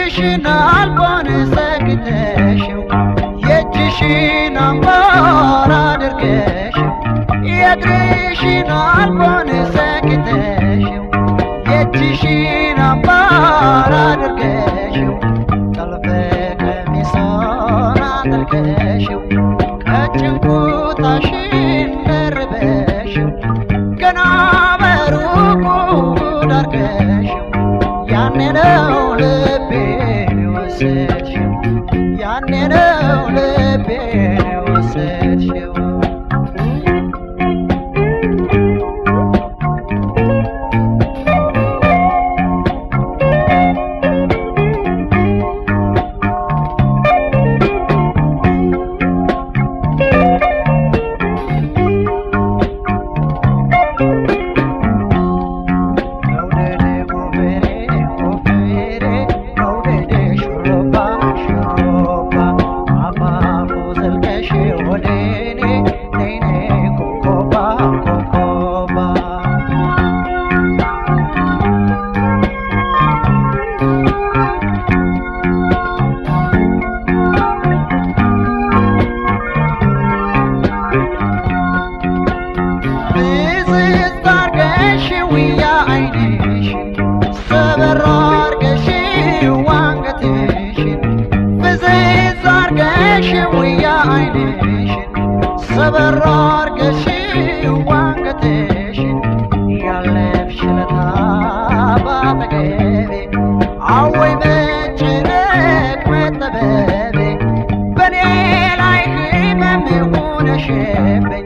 የእጅሽን አልቦን ሰግተሽው የእጅሽን አምባር አድርገሽው የእግርሽን አልቦን ሰግተሽው የእጅሽን አምባር አድርገሽው ጠልፈ ቀሚሶን አጥልቀሽው ቀጭን ኩታሽን ደርበሽው ገና በሩቁ ጉድ አድርገሽው ያኔ ነው ልቤን የወሰድሽው ያኔ ነው ልቤን የወሰድሽው መውደድ ጎፈሬ ጎፈሬ መውደድ ሹሩባ ሹሩባ አፋፉ ዘልቀሽ ወደ እኔ ነይ ነይ ኮኮባ ኮኮባ ብዝዝ አርገሽው ያ አይንሽን ሰበር አርገሽው አንገትሽን ብዝዝ አርገሽው ያ አይንሽን ሰበር አርገሽው አንገትሽን ያለፍሽ ለታ ባጠገቤ አወይ መጨነቅ መጠበቤ በኔ ላይ ህመም ሆነሽብኝ